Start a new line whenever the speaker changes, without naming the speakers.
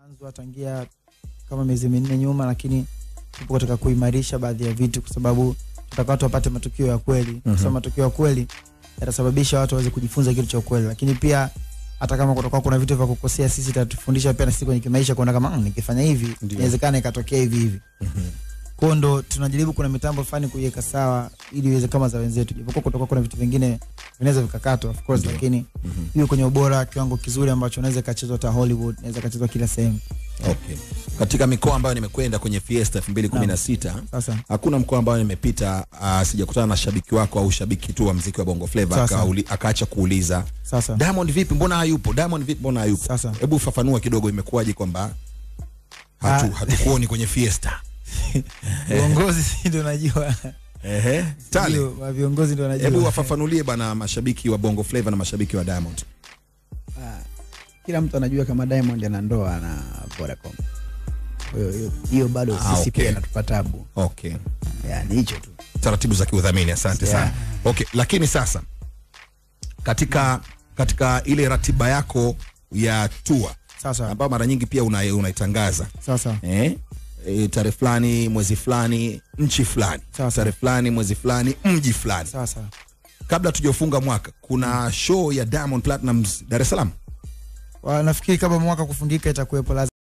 anzwa tangia kama miezi minne nyuma, lakini tupo katika kuimarisha baadhi ya vitu, kwa sababu tutaka watu wapate matukio ya kweli, kwa
Mhm.
sababu matukio ya kweli yatasababisha watu waweze kujifunza kitu cha ukweli, lakini pia hata kama kutakuwa kuna vitu vya kukosea, sisi tatufundisha pia na sisi kwenye kimaisha kuona kama mm, nikifanya hivi
Ndio.
inawezekana ikatokea hivi hivi. Kwa hiyo ndo tunajaribu kuna mitambo fulani kuiweka sawa ili iweze kama za wenzetu, japokuwa kutakuwa kuna vitu vingine vinaweza vikakatwa of course,
Ndio.
lakini
Mhm.
hiyo kwenye ubora kiwango kizuri ambacho unaweza ikachezwa hata Hollywood, inaweza ikachezwa kila sehemu.
Okay. Katika mikoa ambayo nimekwenda kwenye Fiesta 2016
Sasa
hakuna mkoa ambayo nimepita uh, sijakutana na shabiki wako au shabiki tu wa mziki wa Bongo Flava
Sasa.
akauli- akaacha kuuliza
sasa
Diamond vipi, mbona hayupo? Diamond vipi, mbona hayupo?
Sasa.
Hebu fafanua kidogo, imekuwaje kwamba hatu,
Ah.
hatukuoni kwenye Fiesta?
viongozi ndio najua,
Ehe, Tale,
Ndio, wa viongozi ndio
hebu
najua.
wafafanulie bana mashabiki wa Bongo Flava na mashabiki wa Diamond.
Ah, kila mtu anajua kama Diamond ana ndoa na Vodacom. Kwa hiyo hiyo- hiyo bado
Ah,
sisi
okay.
pia inatupa tabu,
Okay.
yani hicho tu.
taratibu za kiudhamini. Asante
Yeah.
sana. Okay, lakini sasa katika katika ile ratiba yako ya tour
Sasa
ambayo mara nyingi pia una- unaitangaza
sasa
eh? E, tarehe fulani mwezi fulani nchi fulani
Sasa.
tarehe fulani mwezi fulani mji fulani
sasa
kabla tujafunga mwaka kuna show ya Diamond Platnumz Dar es Salaam
Wa- nafikiri kama mwaka kufungika itakuwepo lazima